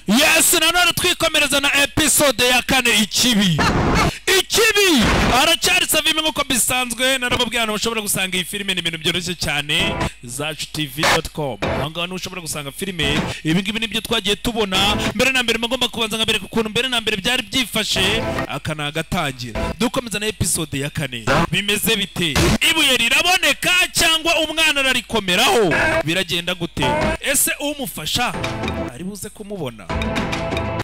yesu nanone twikomereza na episode ya kane ikibi ikibi haracyari savime nk'uko bisanzwe narababwiye ahantu ushobora gusanga iyi filime ni ibintu byoroshye cyane zacu tv com aho ngaho niho ushobora gusanga filime ibi ngibi nibyo twagiye tubona mbere na mbere mugomba kubanza nkabereka ukuntu mbere na mbere byari byifashe aka ni agatangira dukomeza na episode ya kane bimeze bite ibuye riraboneka cyangwa umwana ararikomeraho biragenda gute ese umufasha ari buze kumubona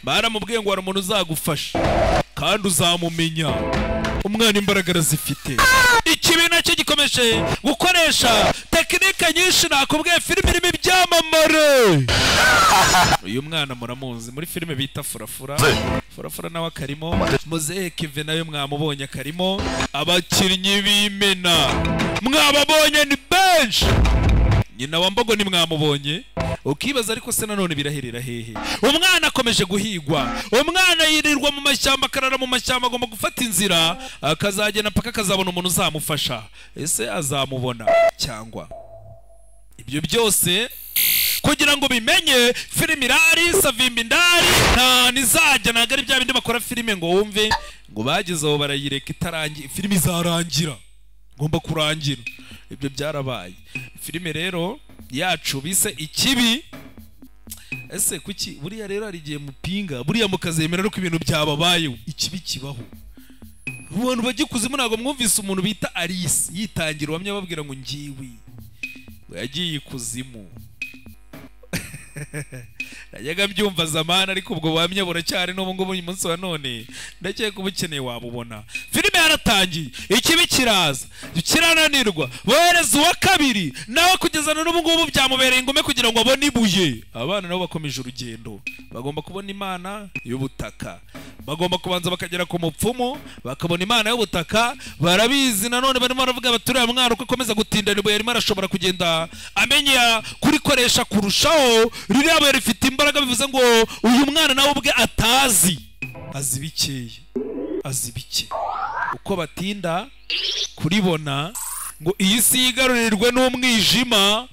baramubwiye ngo hari umuntu uzagufasha kandi uzamumenya umwana imbaraga arazifite ikibi nacyo gikomeje gukoresha tekinike nyinshi nakubwiye filime irimo ibyamamare uyu mwana muramuzi muri filime bita furafura furafura nawe akarimo muzehe keve nawe mwamubonye akarimo abakinnyi b'imena mwababonye ni benshi nyina wa mbogo nimwamubonye ukibaza ariko se nanone biraherera hehe umwana akomeje guhigwa umwana yirirwa mu mashyamba akarara mu mashyamba agomba gufata inzira akazagenda paka akazabona umuntu uzamufasha ese azamubona cyangwa ibyo byose kugira ngo bimenye filime irari savimba indari nta nizajya ntabwo ari bya bindi bakora filime ngo wumve ngo bageze aho barayireka itarangira filime izarangira ngomba kurangira ibyo byarabaye filime rero yacu bise ikibi ese kuki buriya rero hari igihe mupinga buriya mukazemera ko ibintu byababayeho ikibi kibaho abantu bagikuze ntabwo mwumvise umuntu bita alice yitangira uwamye ababwira ngo ngiwe yagiye ikuzimu najyaga mbyumva zamana ariko ubwo buhamya buracyari n'ubu ngubu uyu munsi wa none ndakeka uba ukeneye wabubona filime yaratangiye ikibi kiraza kirananirwa bohereza uwa kabiri nawe kugeza na n'ubu ngubu byamubereye ingome kugira ngo abone ibuye abana nabo bakomeje urugendo bagomba kubona imana y'ubutaka bagomba kubanza bakagera ku mupfumu bakabona imana y'ubutaka barabizi nanone barimo baravuga baturiye mwana uko akomeza gutindana ibuye arimo arashobora kugenda amenya kurikoresha kurushaho ririya buye rifite imbaraga bivuze ngo uyu mwana nawe ubwe atazi azi bikeya azi bike uko batinda kuribona ngo iyi si yigarurirwe n'umwijima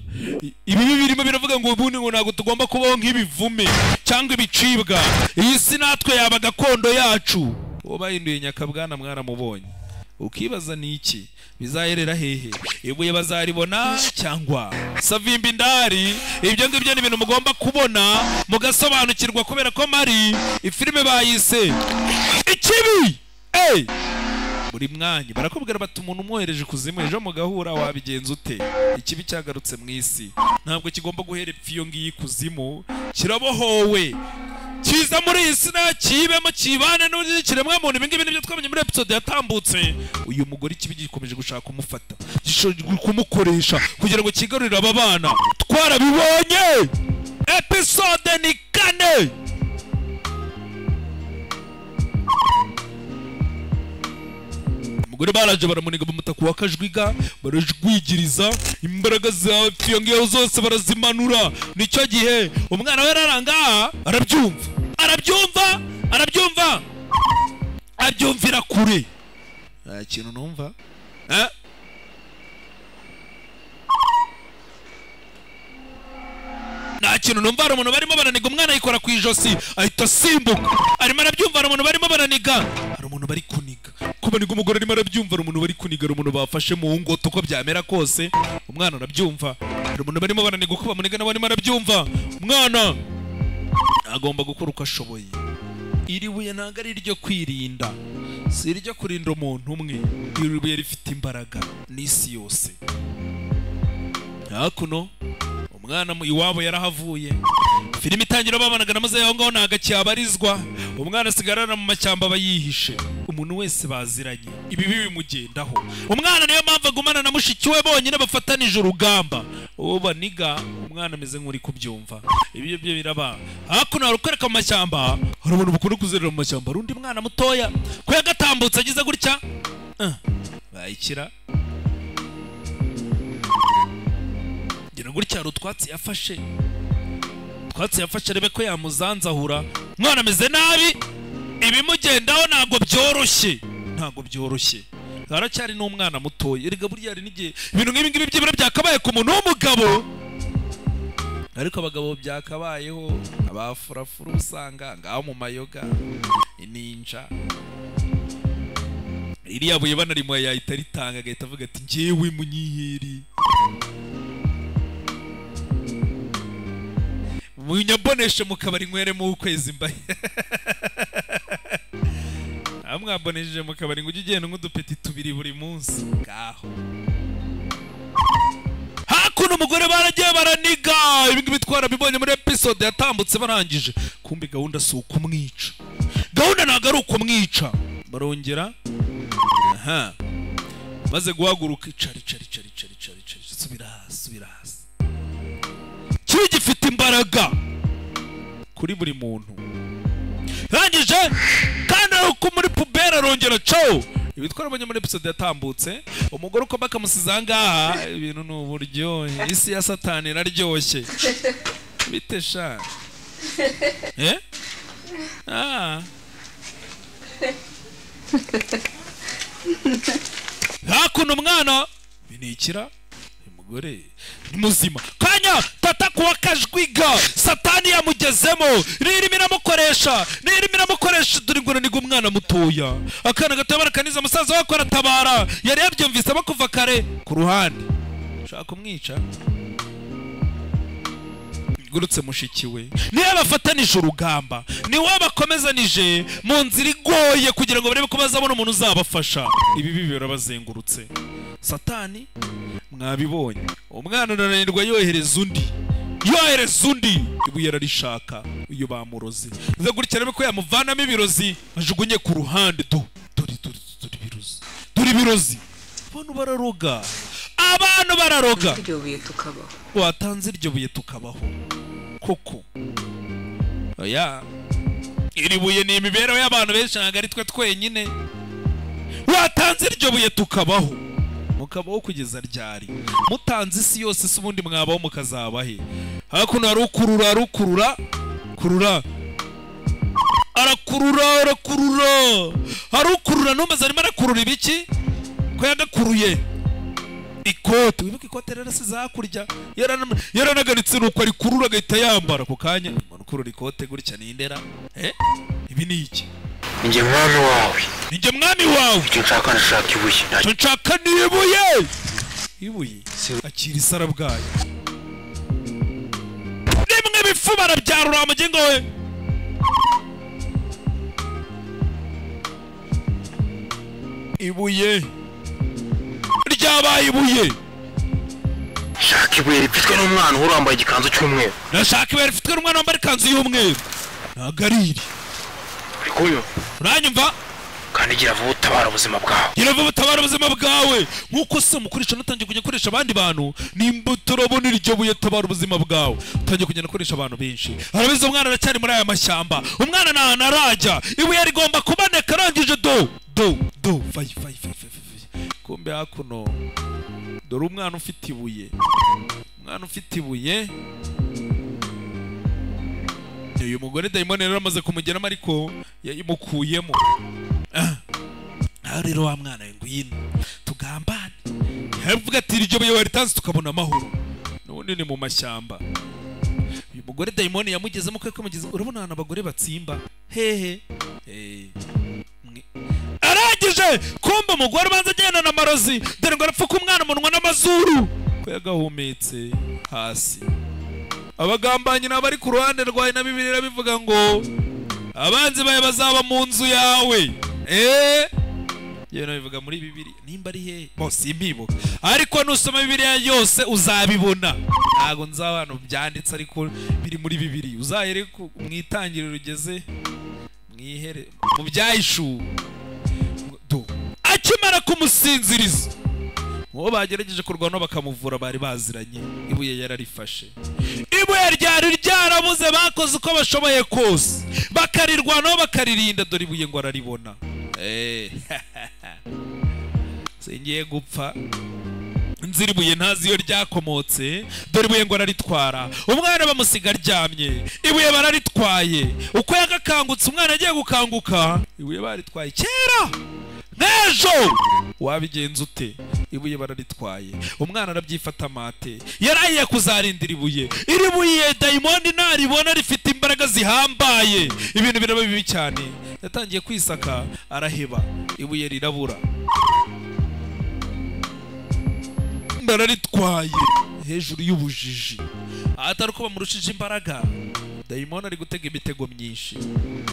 ibibi birimo biravuga ngo ubundi ngo ntabwo tugomba kubaho nk'ibivume cyangwa ibicibwa iyi si natwe yaba gakondo yacu uwo bahinduye nyakabwana mwaramubonye ukibaza ni iki bizaherera hehe ibuye bazaribona cyangwa savimba indari ibyo ngibyo ni ibintu mugomba kubona mugasobanukirwa kubera ko mari ifilime bayise ikibi eyi buri mwanya barakubwira bati umuntu umwohereje kuzimu ejo mugahura wabigenza ute ikibi cyagarutse mu isi ntabwo kigomba guhera ipfa iyo ngiyo ikuzimu kirabohowe kiza muri iyi si nakibemo kibane n'ikiremwa muntu ibi ngibi nibyo twamenye muri episode yatambutse uyu mugore ikibi gikomeje gushaka umufata kumukoresha kugira ngo kigarurire aba bana twarabibonye episode ni kane umugore baraje baramuniga bamuta ku wakajwiga barajwigiriza imbaraga zawe iyo ngiyo zose barazimanura nicyo gihe umwana we ararangaha arabyumva arabyumva arabyumva abyumvira kure nta kintu numva eh? nta kintu numva hari umuntu barimo baraniga umwana yikora ku ijosi ahita asimbuka arimo arabyumva hari umuntu barimo baraniga hari umuntu bari kuniga ko baniga umugore arimo arabyumva hari umuntu bari kuniga hari umuntu bafashe mu ngoto uko byamera kose umwana arabyumva hari umuntu barimo baraniga uko bamuniga nawe arimo arabyumva umwana agomba gukora uko ashoboye iri buye ntabwo ari iryo kwirinda si iryo kurinda umuntu umwe iri buye rifite imbaraga n'isi yose hakuno umwana iwabo yarahavuye filime itangira babanagana maze aho ngaho ntabwo akihabarizwa umwana asigarana mu mashyamba aba yihishe umuntu wese baziranye ibibi bimugendaho umwana niyo mpamvu agumana na mushiki we bonyine bafatanije urugamba uwo baniga umwana ameze nk'uri kubyumva ibyo byo biraba hakuno hari ukwereka mu mashyamba hari umuntu bukunda kuzerera mu mashyamba hari undi mwana mutoya ko yagatambutse agize gutya bayikira ngira gutya hari utwatsi yafashe utwatsi yafashe arebe ko yamuzanzahura mwana ameze nabi ibimugendaho ntabwo byoroshye ntabwo byoroshye haracyari n'umwana mutoya erega buriya hari n'igihe ibintu nk'ibi ngibi byibura byakabaye ku muntu w'umugabo ariko abagabo byakabayeho abafurafura usanga ngaho mu mayoga ninja iriya buye banarimwa yahita ritanga agahita avuga ati njyewe munyiheri munyaboneshe mu kabari nkweremo ukwezi mbaye aha mwabonesheje mu kabari ngo ujye ugenda nk'udupeti tubiri buri munsi ngaho hakuno umugore baragiye baraniga ibingibi twarabibonye muri episode yatambutse barangije kumbi gahunda si ukumwica gahunda ntabwo ari ukumwica barongera aha maze guhaguruka icara icara icara icara icara icara subira hasi subira hasi kiba gifite imbaraga kuri buri muntu rangije kandi aruko muri puberi arongera cawo ibi twarabonye muri episode yatambutse umugore uko bakamusize ahangaha ibintu ni uburyohe isi ya satani iraryoshye bite sha eh ah hakuno umwana binikira umugore ni muzima kanya tata kuwa kajwiga satani yamugezemo ririmo iramukoresha ririmo iramukoresha dore ngo ni umwana mutoya akana gatoya barakaniza umusaza wako aratabara yari yabyumvise bakuva kare ku ruhande ushaka kumwica igurutse mushiki we niwe bafatanije urugamba niwe bakomezanije mu nzira igoye kugira ngo barebe ko bazabona umuntu uzabafasha ibibi birabazengurutse satani mwabibonye umwana unanirwa yohereza undi yohereza undi ibuye ararishaka iyo bamuroze bize gutya rero ko yamuvanamo ibirozi ajugunye ku ruhande du dore dore dore ibirozi dore ibirozi abantu bararoga abantu bararoga iryo buye tukabaho watanze iryo buye tukabaho koko oya iri buye ni imibereho y'abantu benshi ntabwo ari twe twenyine watanze iryo buye tukabaho mukabaho kugeza ryari mutanze isi yose se ubundi mwabaho mukazaba he hakuno harukurura harukurura kurura arakurura arakurura harukurura ntumeze arimo arakurura ibiki ko yagakuruye ikote wibuke ikote rero asize hakurya yaranam- yaranaganitse nuko arikurura agahita yambara ako kanya umuntu ukurura ikote gutya ni indera eh ibi ni iki njye mwami wawe ni njye mwami wawe icyo nshaka nshaka ibuye icyo nshaka ni ibuye ibuye akira isara bwayo rimwe bifu barabyarura mugengo we ibuye ryabaye ibuye nshaka ibuye ripfitswe n'umwana uhora wambaye igikanzu cy'umweru ndashaka ibuye rifitwe n'umwana wambaye ikanzu y'umweru ntabwo ari iri uri kunywa uranyumva kandi gira vuba utabara ubuzima bwawe gira vuba utabara ubuzima bwawe nk'uko se mukoresha natangiye kujya akoresha abandi bantu nimba utarabona iryo buye tabara ubuzima bwawe utangiye kugenda akoresha abantu benshi harabizi umwana aracyari muri aya mashyamba umwana nta hantu arajya ibuye rigomba kuboneka arangije do do do vayi vayi vayi vayi vayi. kumbe hakuno dore umwana ufite ibuye umwana ufite ibuye uyu mugore dayimoni rero amaze kumugeramo ariko yayimukuyemo aha rero wa mwana we ngwino tugambane yavuga ati iryo buye waritanze tukabona amahoro n'ubundi ni mu mashyamba uyu mugore dayimoni yamugezemo kwe kamugeze urabona ahantu abagore batsimba hehe Eh, mwe- arangije kumva umugore ubanza agenda na marozi dore ngo arapfuka umwana umunwa n'amazuru ko yagahumetse hasi abagambanyi nabo bari ku ruhande rwawe na bibiliya bivuga ngo abanzi bawe bazaba mu nzu yawe eee yewe nabivuga muri bibiri nimba ari hehe bose imbibo ariko nusoma bibiriya yose uzabibona ntabwo nzaba hano byanditse ariko biri muri bibiri uzahere ku- mu itangiriro ugeze mwihere mu byahishuwe Do. akimara kumusinziriza uwo bagerageje kurwana bakamuvura bari baziranye ibuye yararifashe ibuye ryari ryarabuze bakoze uko bashoboye kose bakarirwanaho bakaririnda dore ibuye ngo araribona Eh. singiye gupfa nzira ibuye ntazi iyo ryakomotse dore ibuye ngo araritwara umwana bamusiga aryamye ibuye bararitwaye uko yagakangutse umwana agiye gukanguka ibuye baritwaye kera n'ejo wabigenza ute ibuye bararitwaye umwana arabyifata amate yarahiye kuzarindira ibuye iri buye dayimondi naribona rifite imbaraga zihambaye ibintu biraba bibi cyane yatangiye kwisaka araheba ibuye rirabura bararitwaye hejuru y'ubujiji ahatari ko bamurushije imbaraga dayimoni ari gutega imitego myinshi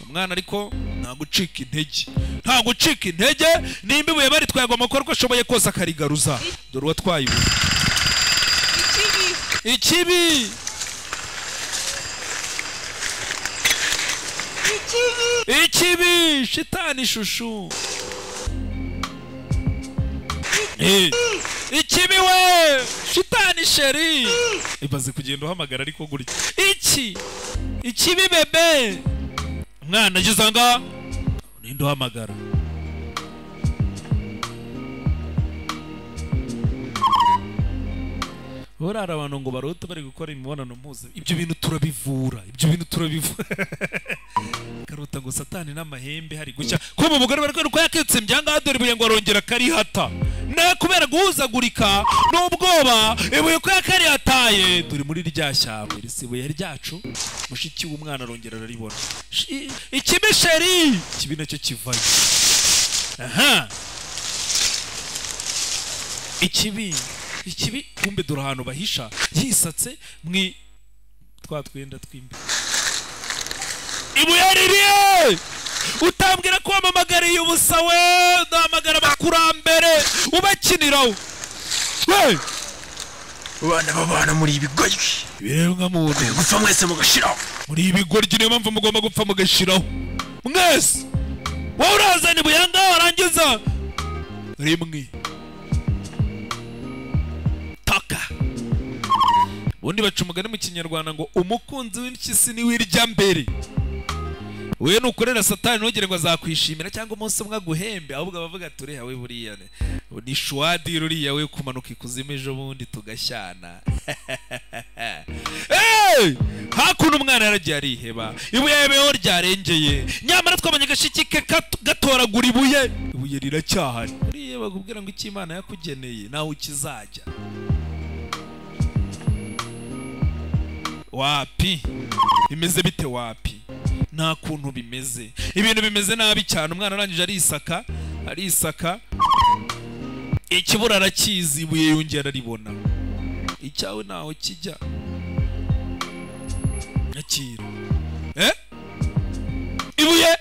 umwana ariko nta gucika intege nta gucika intege nimba ibuye baritwaye agomba gukora uko ashoboye kose akarigaruza dore uwatwaye ibuye ikibi ikibi ikibi ikibi shitani ishushu Eh, ikibi we shitani sheri ibaze kugenda uhamagara ariko gutya iki ikibi bebe umwana ageze aha ngaha ninde uhamagara burara abantu ngo baruta bari gukora imibonano mpuze ibyo bintu turabivura ibyo bintu turabivura karuta ngo satani n'amahembe hari gushya ko mu mugore bari kwereka yaketse ibyangaha dore ibuye ngo arongera akarihata na kubera guhuzagurika n'ubwoba ibuye ko yakarihataye turi muri rya shyamba iri si ibuye ryacu mushiki w'umwana arongera araribona Shi- ikibi sheri ikibi nacyo kivayo aha ikibi ikibi kumbe dore ahantu bahisha yisatse mwi twa twenda tw'imbere ibuye ririye utambwira ko wamamagariye ubusa we udahamagara abakurambere ubakiniraho we abana babana muri ibigoryi ibiremwa muntu mwe gupfa mwese mugashiraho muri ibi goryi niyo mpamvu mugomba gupfa mugashiraho mwese wowe urazana ibuye aha ngaha warangiza rimwe taka ubundi baca umugani mu kinyarwanda ngo umukunzi w'impyisi niwe irya mbere we nukorera satani ntugire ngo azakwishimira cyangwa umunsi umwe aguhembe ahubwo abavuga ati uriya we buriya ne- ni shwadira uriya we kumanuka ikuzimu ejo bundi tugashyana Hey! hakuno umwana yaragiye ariheba ibuye yemeyeho ryarengeye nyamara twabonye agashiki ke kat- gatoragura ibuye ibuye riracyahari uriya bakubwira ngo icyo imana yakugeneye nawe ukizajya wapi bimeze bite wapi nta kuntu bimeze ibintu bimeze nabi cyane umwana arangije arisaka arisaka ikibura arakizi ibuye yongera araribona icyawe ntaho kijya nyakira eh? ibuye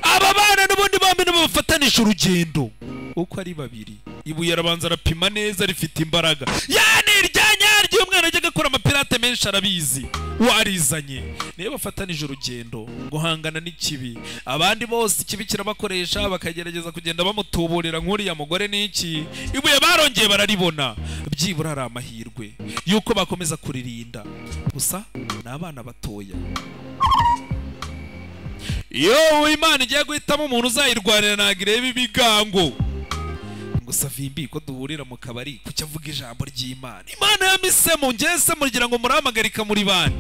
aba bana n'ubundi bombi nibabafatanije urugendo uko ari babiri ibuye arabanza arapima neza rifite imbaraga yani iryanyaryo umwana ajya agakora amapirate menshi arabizi warizanye niyo bafatanije urugendo guhangana n'ikibi abandi bose ikibi kirabakoresha bakagerageza kugenda bamutuburira nk'uriya mugore n'iki ibuye barongeye bararibona byibura hari amahirwe y'uko bakomeza kuririnda gusa ni abana batoya iyo imana igiye guhitamo umuntu uzayirwanira ntabwo ireba ibigango gusa vimbi ko duhurira mu kabari kuki avuga ijambo ry'imana imana yamisemo ngese mugira ngo murahamagarika muri bane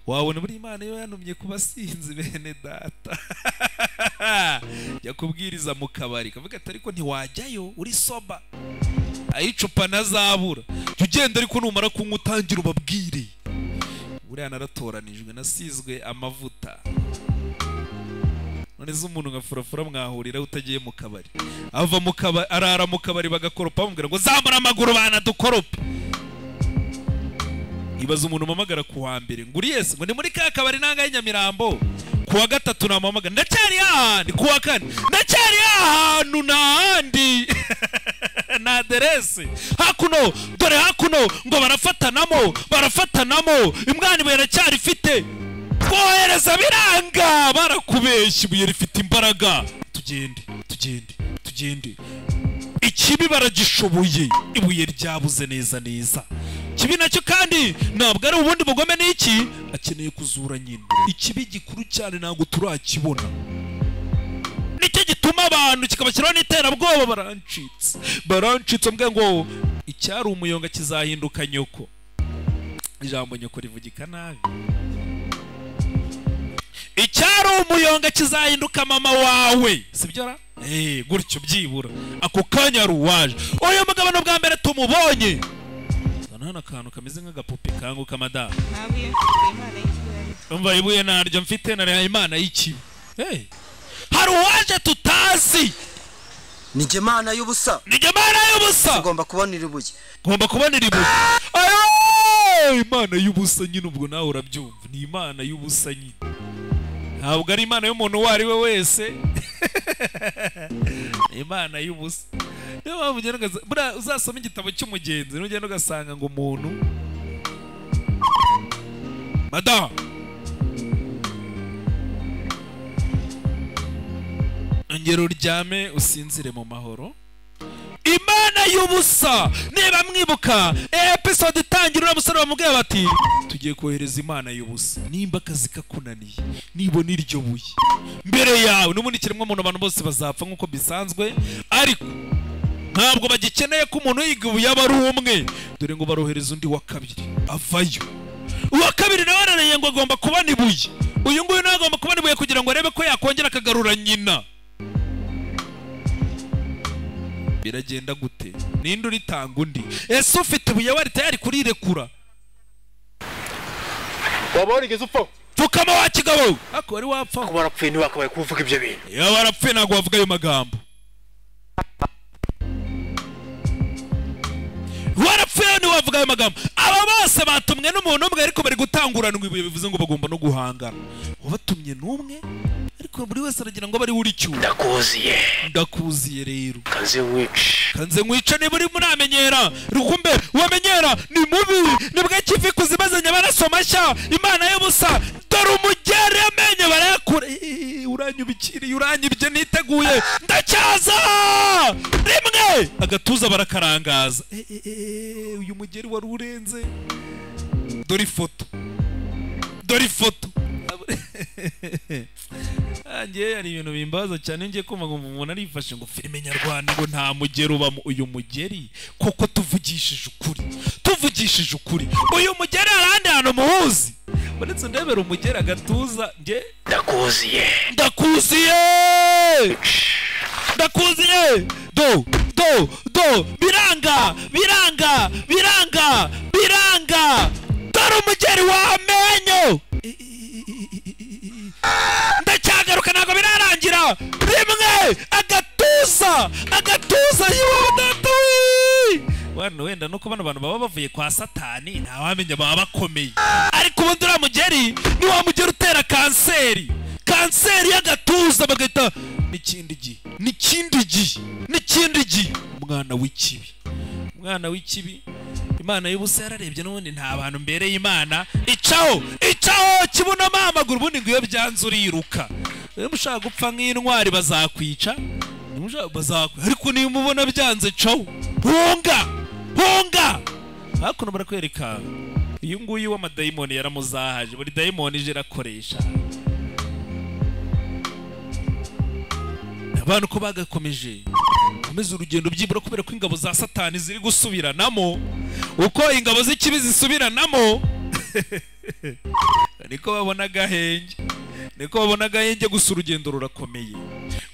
wabona buri imana yo yanumye ku basinzi bene data jya kubwiriza mu kabari kavuga ati ariko ntiwajyayo uri soba ayicupa ntazabura jya ugenda ariko numara kunywa utangira ubabwire buriya naratoranijwe nasizwe amavuta none se umuntu nka furafura mwahurira utagiye mu kabari ava mu kabari arara mu kabari bagakoropa bamubwira ngo zamura amaguru bana dukorope ibaza umuntu mpamagara ku wa mbere ngo uri yesi ngo ni muri ka kabari nanga Nyamirambo ku wa gatatu namuhamagara ndacyari hahandi ku wa kane ndacyari ahantu ntahandi na aderesi hakuno dore hakuno ngo barafatanamo barafatanamo imwana ibuye aracyari ifite twohereza biranga barakubeshya ibuye rifite imbaraga tugende tugende tugende ikibi baragishoboye ibuye ryabuze neza neza kibi nacyo kandi ntabwo ari ubundi bugome n'iki akeneye kuzura nyina ikibi gikuru cyane ntabwo turakibona nicyo gituma abantu kikabashyiraho n'iterabwoba barancitse barancitse mbwe ngo icyari umuyonga kizahinduka nyoko ijambo nyoko rivugika nabi icyari umuyonga kizahinduka mama wawe sibyo ra Eh, gutyo byibura ako kanya yari uwaje uyu mugabo ni ubwa mbere tumubonye hano akantu kameze nk'agapupe kanguka madamu ntabuye mfite imana y'ikibazo umva ibuye naryo mfite na imana y'ikibi Eh, hari uwaje tutazi ni jye mana y'ubusa ni imana y'ubusa ugomba kubonera ibuye ngomba kubonera ibuye Ayo! imana y'ubusa nyine ubwo nawe urabyumva ni imana y'ubusa nyine ntabwo ari imana y'umuntu uwo ari we wese ni imana y'ubusa niyo mpamvu ugenda ugasanga buriya uzasoma igitabo cy'umugenzi nugenda ugasanga ngo umuntu madamu ongera uryame usinzire mu mahoro imana y'ubusa niba mwibuka episode itangira uriya musore bamubwiye bati tugiye kohereza imana y'ubusa nimba akazi kakunaniye nibona iryo buye mbere yawe n'ubundi kiremwamuntu abantu bose bazapfa nk'uko bisanzwe ariko ntabwo bagikeneye ko umuntu yiga ubu yaba ari umwe dore ngo barohereza undi wa kabiri avayo uwa kabiri nawe arareye ngo agomba kubona ibuye uyu nguyu nawe agomba kubona ibuye kugira ngo arebe ko yakongera akagarura nyina biragenda gute ninde uritanga undi ese ufite ibuye wari tayari kurirekura waba warigeze upfa pfukama wa kigabo ako wari wapfaho kuba warapfuye ntiwakabaye kuvuga ibyo bintu iyo warapfuye ntabwo wavuga ayo magambo warapfuye ntiwavuga ayo magambo aba bose batumwe n'umuntu umwe ariko bari gutanguranwa ibuye bivuze ngo bagomba no guhangana ubatumye n'umwe ariko buri wese aragira ngo abe ari we uricyura ndakuziye ndakuziye rero kaze wici kanze nkwica niba urimo uramenyera rukumbe wamenyera ni mubi nibwo kivi kuzibazanye amaraso mashya imana y'ubusa dore umugere amenyo barayakura Ii, uranyubikiriye uranyibye niteguye ndacyaza rimwe agatuza barakarangaza Eh, eh, eh, uyu mugeri wari urenze dore ifoto dore ifoto ngewe hari ibintu bimbaza cyane ngiye kumva ngo umuntu arifashe ngo filime nyarwanda ngo nta mugeri ubamo uyu mugeri kuko tuvugishije ukuri tuvugishije ukuri uyu mugeri hari ahandi hantu muwuzi uretse ndebera umugeri agatuza nge ndakuziye ndakuziye ndakuziye do do do biranga biranga biranga biranga dore umugeri w'amenyo ndacyagaruka ntabwo birarangira rimwe agatuza agatuza y'ubudatu wano wenda nuko bano bantu baba bavuye kwa satani ntawamenya baba bakomeye ariko ubundi uriya mugeri ni wa mugeri utera kanseri kanseri y'agatuza bagahita n'ikindi gihe n'ikindi gihe n'ikindi gihe umwana w'ikibi umwana w'ikibi imana y'ubusa yararebye n'ubundi nta bantu mbereye imana icaho icaho kibunamo amaguru ubundi ngo iyo byanze uriruka niba ushaka gupfa nk'intwari bazakwica niba ushaka bazakwica ariko niba umubona byanze caho hunga hunga hakuno barakwereka uyu nguyu w'amadayimoni yaramuzahaje buri dayimoni ije irakoresha abantu ko bagakomeje komeza urugendo byibura kubera ko ingabo za satani ziri gusubiranamo uko ingabo z'ikibi zisubiranamo niko babona agahenge niko babona agahenge gusa urugendo rurakomeye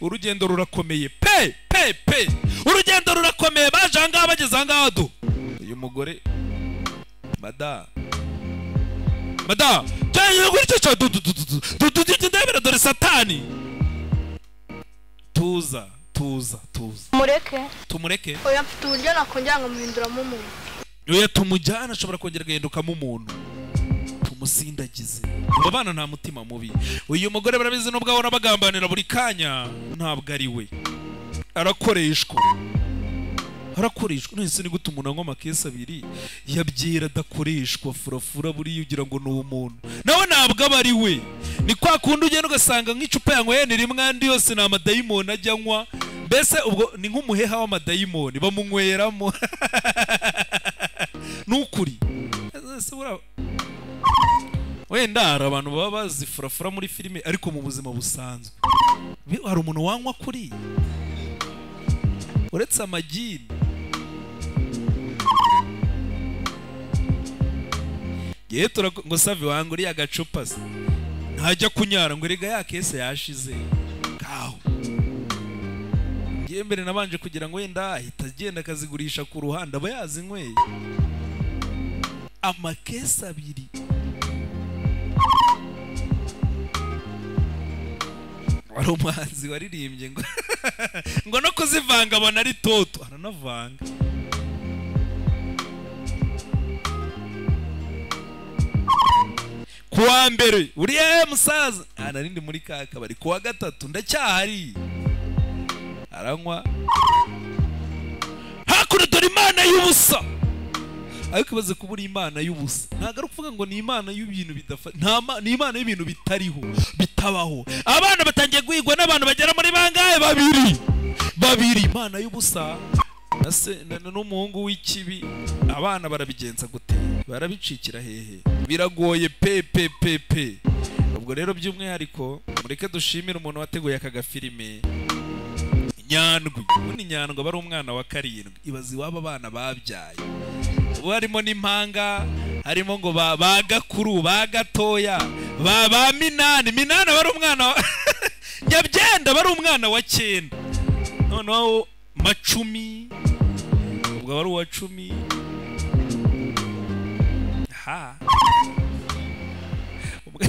urugendo rurakomeye pe pe pe urugendo rurakomeye baje ahangaha bageze ahangaha do uyu mugore mada mada cyangwa gutyo cyangwa du du du du du du du ndebera dore satani tuza tuza tuza mureke tumureke oya mfite uburyo nakongera nkamuhinduramo umuntu oya tumujyane ashobora kongera agahindukamo umuntu tumusindagize abo bana nta mutima mubi uyu mugore barabizi nubwo ahora bagambanira buri kanya ntabwo ari we arakoreshwa arakoreshwa nonese ni gute umuntu anywa amakesi abiri yabyera adakoreshwa furafura buriya ugira ngo ni umuntu nawe ntabwo aba ari we ni kwa kundi ugenda ugasanga nk'icupa yanyweye ni rimwe andi yose ni amadayimoni ajya anywa mbese ubwo ni nk'umuheha w'amadayimoni bamunyweramo ni ukuri Ese buriya- wenda hari abantu baba bazi furafura muri filime ariko mu buzima busanzwe Bi- hari umuntu wanywa kuri uretse amagini yewe turak- ngo savi wanga uriya gacupa se ntajya kunyara ngo erega ya kese yashize ngaho ngiye mbere nabanje kugira ngo wenda ahita agenda akazigurisha ku ruhande aba yazinyweye amakesi abiri wari umuhanzi waririmbye ngo ngo no kuzivanga abona ari toto aranavanga ku wa mbere uriya musaza "Ah, nari ndi muri ka kabari ku wa gatatu ndacyahari aranywa hakuno dore imana y'ubusa ariko ibaze kuba uri imana y'ubusa ntabwo ari ukuvuga ngo ni imana y'ibintu bidafa nta ma- ni imana y'ibintu bitariho bitabaho abana batangiye guhigwa n'abantu bagera muri bangahe babiri babiri imana y'ubusa na se- na- na- n'umuhungu w'ikibi abana barabigenza gute barabicikira hehe biragoye pe pe pe pe ubwo rero by'umwihariko mureke dushimire umuntu wateguye aka gafilime nyandwi ubundi nyandwi aba ari umwana wa karindwi ibaze iwabo abana babyaye ubu harimo n'impanga harimo ngo ba ba gakuru ba gatoya ba ba minani minani aba ari umwana wa nyabyenda aba ari umwana wa cyenda noneho macumi ubwo aba ari uwa cumi ha Ubwo-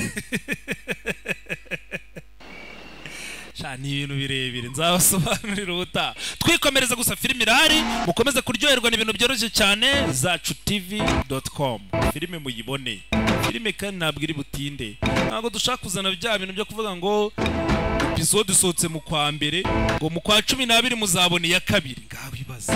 Sha, ni ibintu birebire nzabasobanurira ubutaha twikomereza gusa filime irahari mukomeze kuryoherwa n'ibintu byoroshye cyane zacu tv.com filime muyibone filime kandi ntabwo iri butinde ntabwo dushaka kuzana bya bintu byo kuvuga ngo episode isohotse mu kwa mbere ngo mu kwa cumi n'abiri muzabona iya kabiri ngaho ibibazo